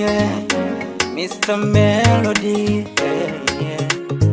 yeah. Mr. Melody yeah, yeah.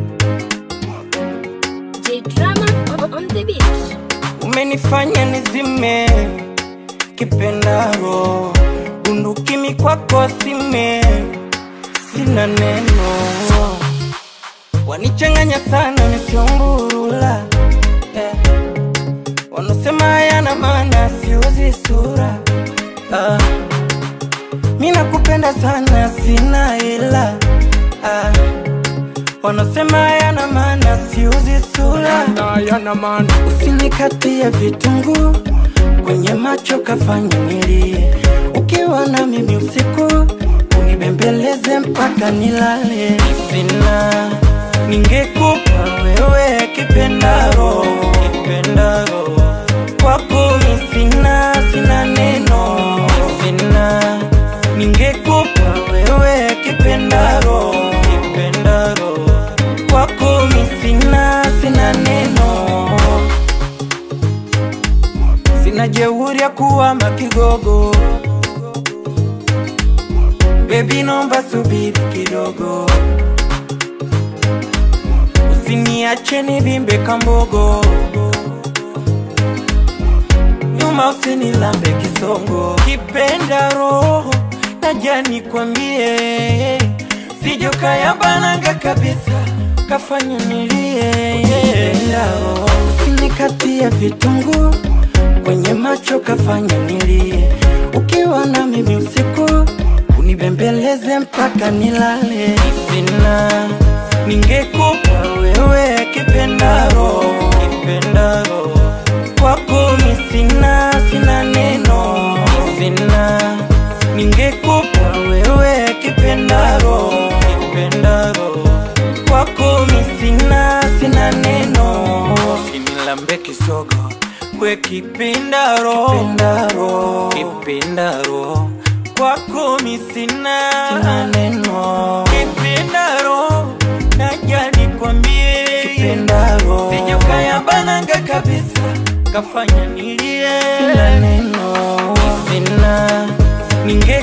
J Drama on, on the beat. Umenifanya nizime kipendaro bundukimi kwako sime sina neno wanichanganya sana misiomburula eh. wanasema yana maana siuzi sura ah. mi nakupenda sana sina ila ah. wanasema yana maana siuzi sura yana maana usinikatie vitunguu kwenye macho kafanya nilie ukiwa na mimi usiku unibembeleze mpaka nilale sina ningekupa wewe kipendaro kipendaro kwako mi sina sina neno sina ningekupa wewe kipendaro kipendaro kwako mi sina sina neno sina jeuri ya kuwa makigogo bebi nomba subiri kidogo usiniache nivimbe kambogo nyuma usinilambe kisongo kipenda roho naja nikwambie sijokayabananga kabisa kafanya nilie Kipenda roho, usinikatie vitunguu kwenye macho kafanya nilie ukiwa na mimi usiku unibembeleze mpaka nilale sina ningekupa wewe kipendaro kipendaro kwako mi sina sina neno sina ningekupa wewe kipendaro kipendaro kwako mi sina sina neno sinilambe kisogo we kipindaro kipindaro kipindaro kwako mi sina sina neno kipindaro naja nikwambie kipindaro sijokayabananga kabisa kafanya nilie sina neno sina ninge